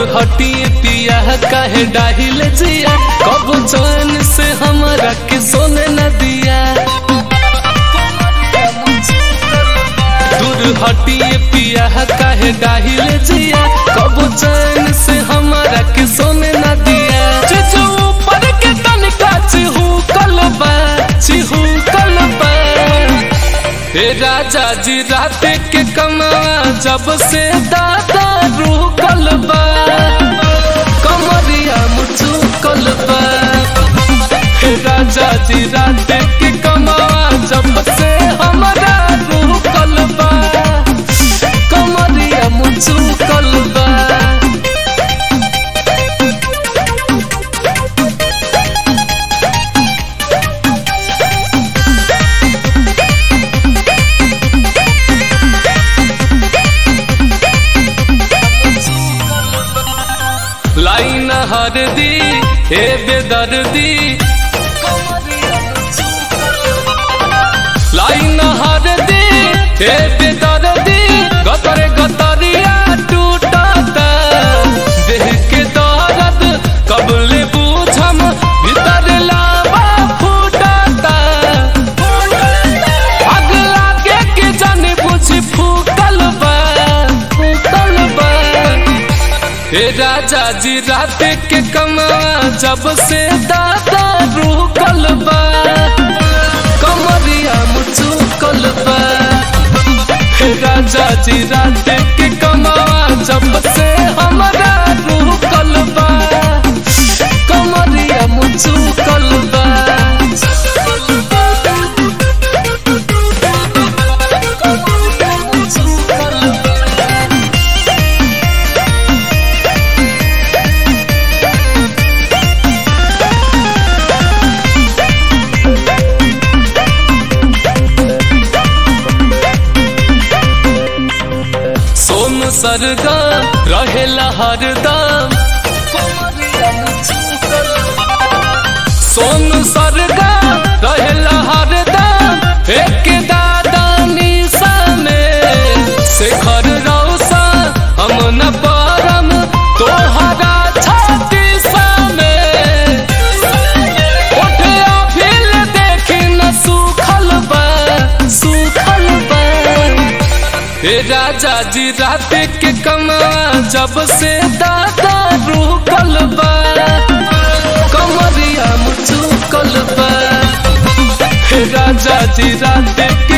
हटिए पिया काहे डाहिल जिया कब चैन से हमरा के सोने न दिया दूर हटिए पिया काहे डाहिल जिया कब चैन से हमरा के सोने न दिया चिचू ऊपर के तनिका चिहू कलबा चिहू कलबा हे राजा जी रात के कमावा जब से दादा रुकल बा कमरिया मुचू कलबा हे राजा जी रात के कमावा जब से हमरा रुकल बा कमरिया मुचू कलबा लाइन हरदी हे बेदर्दी लाइन हरदी हे बेदर्दी गतर गतरिया टूटता देह के दर्द कबले बूझम भीतर लावा फूटता आग लागे के जाने बुझ फूटल बा फूटल बा हे राजा जी रात के कमावा जब से दादा रुकल बा कमरिया मुचुकल बा हे राजा जी रात के कमावा जब से हमरा रुकल बा कमरिया मुचुकल बा सोन सरगा रहेला हरदम सोन सरगा रहेला हरदम एक दादा निशा में शेखर रौसा हम न परम तोहरा छाती में ओठे अभिल देखी न सुखल बा सुखल बा हे राजा जी रात के कमावा जब से दादा रुकल बा कमरिया मुचुकल बा हे राजा जी रात के